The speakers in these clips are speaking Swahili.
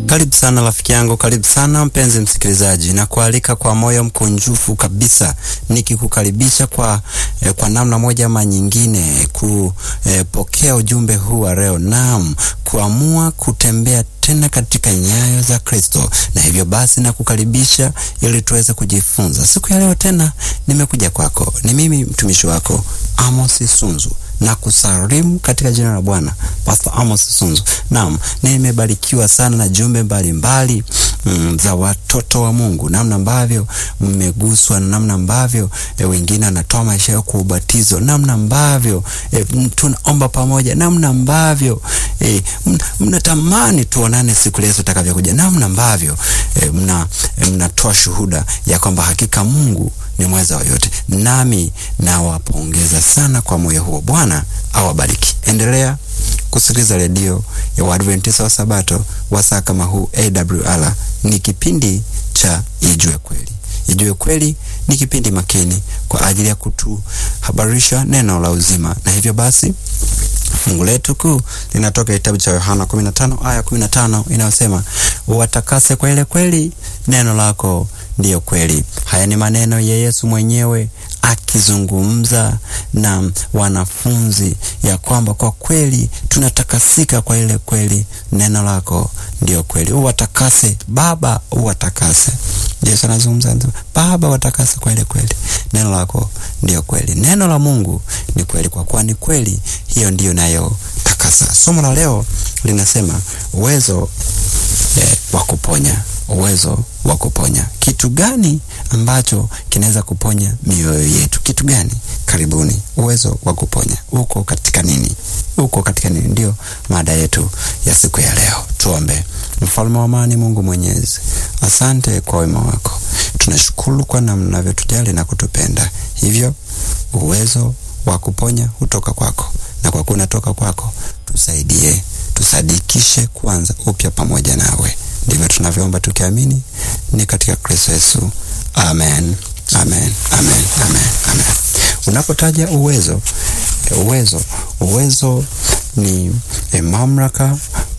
Karibu sana rafiki yangu, karibu sana mpenzi msikilizaji, na kualika kwa moyo mkunjufu kabisa, nikikukaribisha kwa, eh, kwa namna moja ama nyingine kupokea eh, ujumbe huu wa leo, naam, kuamua kutembea tena katika nyayo za Kristo, na hivyo basi na kukaribisha ili tuweze kujifunza siku ya leo. Tena nimekuja kwako, ni mimi mtumishi wako Amos Sunzu na kusalimu katika jina la Bwana, Pastor Amos Sunzu. Naam, nimebarikiwa sana na jumbe mbalimbali mm, za watoto wa Mungu, namna ambavyo mmeguswa na namna ambavyo e, wengine wanatoa maisha yao kwa ubatizo, namna ambavyo e, tunaomba pamoja, namna ambavyo e, mnatamani tuonane siku Yesu atakavyokuja, namna ambavyo e, mna mnatoa shuhuda ya kwamba hakika Mungu ni mweza wa yote, nami nawapongeza sana kwa moyo huo. Bwana awabariki. Endelea kusikiliza redio ya Waadventista wa Sabato wa saa kama huu. AWR ni kipindi cha Ijue Kweli. Ijue Kweli ni kipindi makini kwa ajili ya kutuhabarisha neno la uzima, na hivyo basi fungu letu kuu linatoka kitabu cha Yohana 15 aya 15 inayosema, watakase kwa ile kweli, neno lako ndiyo kweli. Haya ni maneno ya Yesu mwenyewe akizungumza na wanafunzi ya kwamba kwa kweli tunatakasika kwa ile kweli, neno lako ndiyo kweli. Uwatakase Baba, uwatakase. Yesu anazungumza, Baba watakase kwa ile kweli, neno lako ndiyo kweli. Neno la Mungu ni kweli, kwa kuwa ni kweli, hiyo ndiyo nayo takasa. Somo la leo linasema uwezo eh, wa kuponya uwezo wa kuponya. Kitu gani ambacho kinaweza kuponya mioyo yetu? Kitu gani? Karibuni. Uwezo wa kuponya uko katika nini? Uko katika nini? Ndio mada yetu ya siku ya leo. Tuombe. Mfalme wa amani, Mungu Mwenyezi, asante kwa wema wako, tunashukuru kwa namna unavyotujali na kutupenda. Hivyo uwezo wa kuponya hutoka kwako, na kwa kuwa unatoka kwako, tusaidie, tusadikishe kwanza upya pamoja nawe ndivyo tunavyoomba tukiamini ni katika Kristo Yesu, amen, amen, amen, amen, amen. Unapotaja uwezo, uwezo, uwezo ni e, mamlaka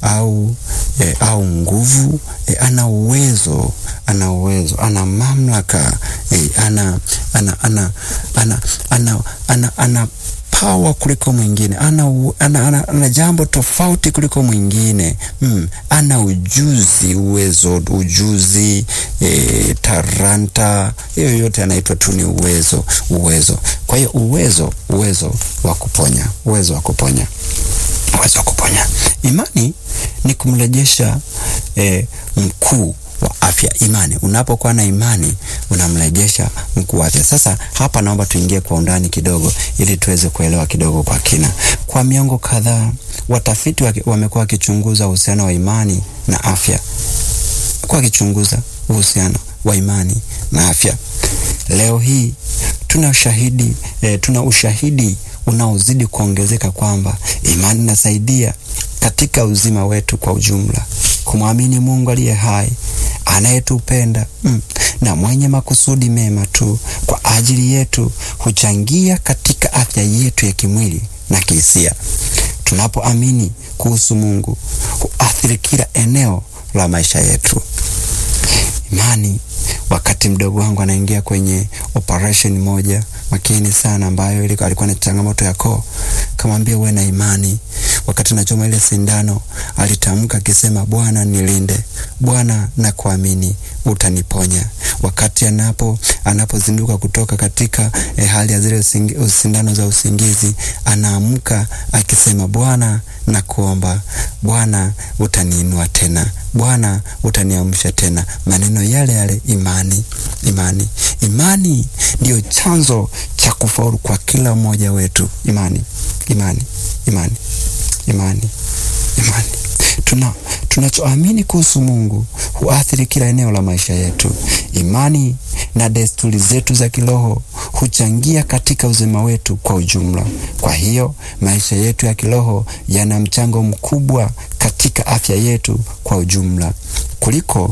au e, au nguvu e, ana uwezo, ana uwezo, ana mamlaka e, ana ana ana ana ana ana, ana pawa kuliko mwingine, ana, ana, ana, ana jambo tofauti kuliko mwingine mm. Ana ujuzi, uwezo, ujuzi e, taranta, hiyo yote anaitwa tu ni uwezo, uwezo. Kwa hiyo uwezo, uwezo wa kuponya, uwezo wa kuponya, uwezo wa kuponya. Imani ni kumrejesha e, mkuu wa afya. Imani, unapokuwa na imani unamrejesha mkuu wa afya. Sasa hapa naomba tuingie kwa undani kidogo, ili tuweze kuelewa kidogo kwa kina. Kwa miongo kadhaa, watafiti wamekuwa wakichunguza uhusiano wa imani na afya, kwa wakichunguza uhusiano wa imani na afya. Leo hii tuna ushahidi eh, tuna ushahidi unaozidi kuongezeka kwamba imani inasaidia katika uzima wetu kwa ujumla. Kumwamini Mungu aliye hai anayetupenda mm, na mwenye makusudi mema tu kwa ajili yetu huchangia katika afya yetu ya kimwili na kihisia. Tunapoamini kuhusu Mungu huathiri kila eneo la maisha yetu. Imani. Wakati mdogo wangu anaingia kwenye operation moja makini sana, ambayo ilikuwa alikuwa na changamoto ya koo, kamwambia uwe na imani. Wakati nachoma ile sindano, alitamka akisema, Bwana nilinde, Bwana nakuamini, utaniponya. Wakati anapo anapozinduka kutoka katika eh, hali ya zile sindano za usingizi, anaamka akisema, Bwana nakuomba, Bwana utaniinua tena, Bwana utaniamsha tena. Maneno yale yale, imani, imani, imani ndiyo chanzo cha kufaulu kwa kila mmoja wetu. Imani, imani, imani, imani, imani. Tuna tunachoamini kuhusu Mungu huathiri kila eneo la maisha yetu. Imani na desturi zetu za kiroho huchangia katika uzima wetu kwa ujumla. Kwa hiyo maisha yetu ya kiroho yana mchango mkubwa katika afya yetu kwa ujumla kuliko